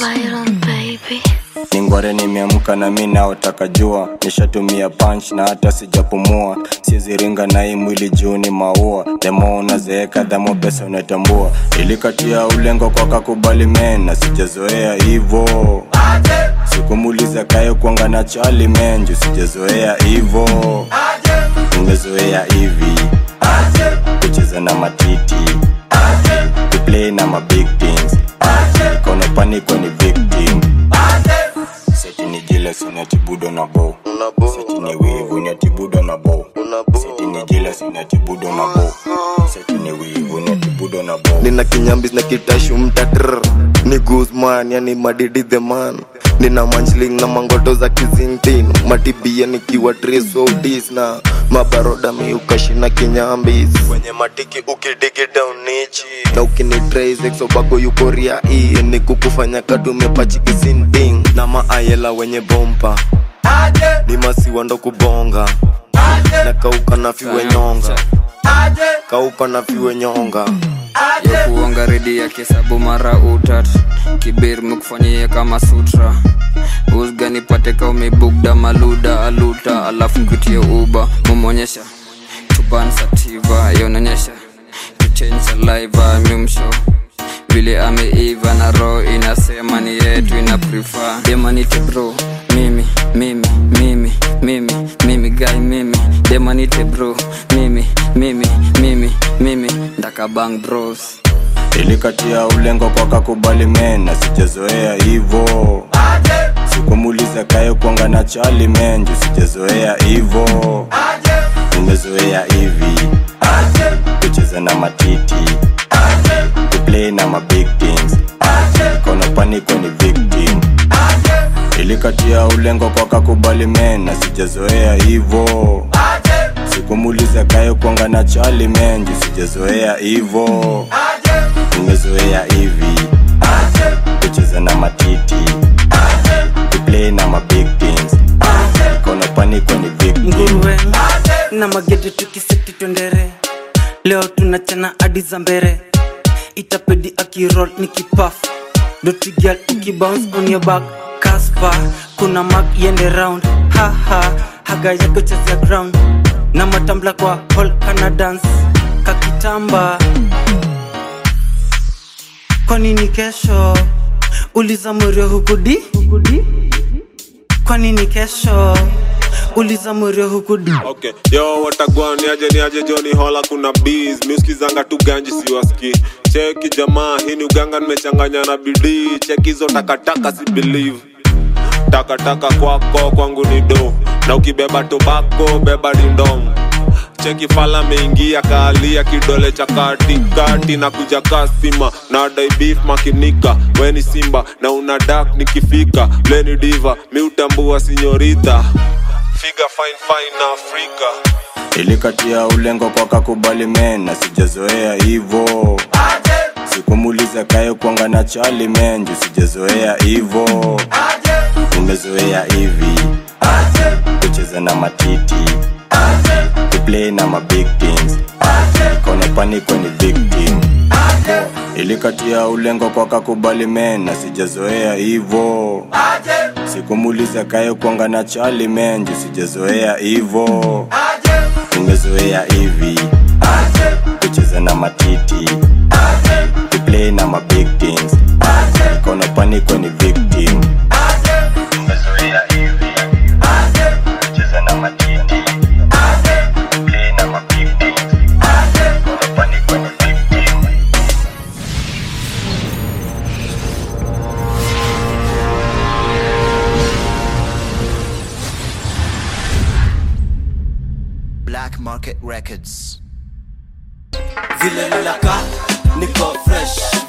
ningware nimeamka na mi naotaka jua nishatumia punch na hata sijapumua siziringa na hii mwili juu ni maua demo unazeeka dhamo pesa unatambua ilikatia ulengo kwa kakubali men na sijazoea hivo sikumuliza kayo kuanga na chali menju sijazoea hivo nimezoea hivi kucheza na matiti kuplay na mabig things kono paniko ni victim seti ni jealous unatibudo na bow seti ni wivu unatibudo na bow seti ni jealous unatibudo na bow seti ni wivu unatibudo na bow nina kinyambis na kitashu mtatr ni guzman yani madidi the man nina manjling na mangoto za kizintin matibia nikiwa trisodis na mabaroda miukashina kinyambis kwenye matiki ukidigi down nichi na ukinitraisexobako yukoria i ni kukufanya kadumepachikisinting na maayela wenye bompa ni masiwa ndo kubonga na kauka na fiwe nyonga kauka na fiwe nyonga ya kuonga redi ya kisabu mara utat kibir mekufanyia kama sutra usga nipate ka umebugda maluda aluta alafu nkutie uba mumonyesha tubansativa yaunonyesha tuchange saliva mimsho vile ameiva na roho inasema ni yetu ina prefer demanite bro mimi mimi mimi mimi mimi guy mimi demanite bro mimi mimi mimi mimi ndakabang bros ilikatia ulengo kwa kakubali men na sijazoea hivo sikumuliza kayo kuanga na chali menju sijazoea hivo nimezoea hivi kucheza na matiti kuplay na mabig things kono paniko ni victim ilikatia ulengo kwa kakubali men na sijazoea hivo sikumuliza kayo kuanga na chali menju sijazoea hivo nimezoea hivi kucheza na matiti kuplay na mabig things kono paniko ni victim nguruwe na magede tukiseti twendere leo tunachana hadi za mbere itapedi akirol ni kipaf dotigal ukibounce on your back kaspa kuna mag yende round haha haga yako chezea ground na matambla kwa hall kana dance kakitamba kwa nini kesho uliza mwerio hukudi kwa nini kesho uliza mwerio hukudi okay yo watagwan niaje niaje joni hola kuna bees miuskizanga tu ganji siwaski cheki jamaa hii ni uganga nimechanganya na bidii cheki hizo takataka si believe takataka kwako kwangu ni do na ukibeba tobako beba dindom cheki fala meingia kaalia kidole cha katikati na kuja kasima na dai beef makinika weni simba na una dak nikifika leni diva miutambua sinyorita figa fine fine na afrika ilikatia ulengo kwa kakubali men na sijazoea hivo sikumuliza kayo kuanga na chali menju sijazoea hivo nimezoea hivi kucheza na matiti kuplay na mabig things kono paniko ni victim ilikatia ulengo kwa kakubali men na sijazoea hivo sikumuliza kayo kuanga na chali menju sijazoea hivo nimezoea hivi kucheza na matiti kuplay na mabig things kono paniko ni victim nimezoea hivi kucheza na matiti kuplay na mabig things kono paniko ni victim Black Market Records. vile ninakaa niko fresh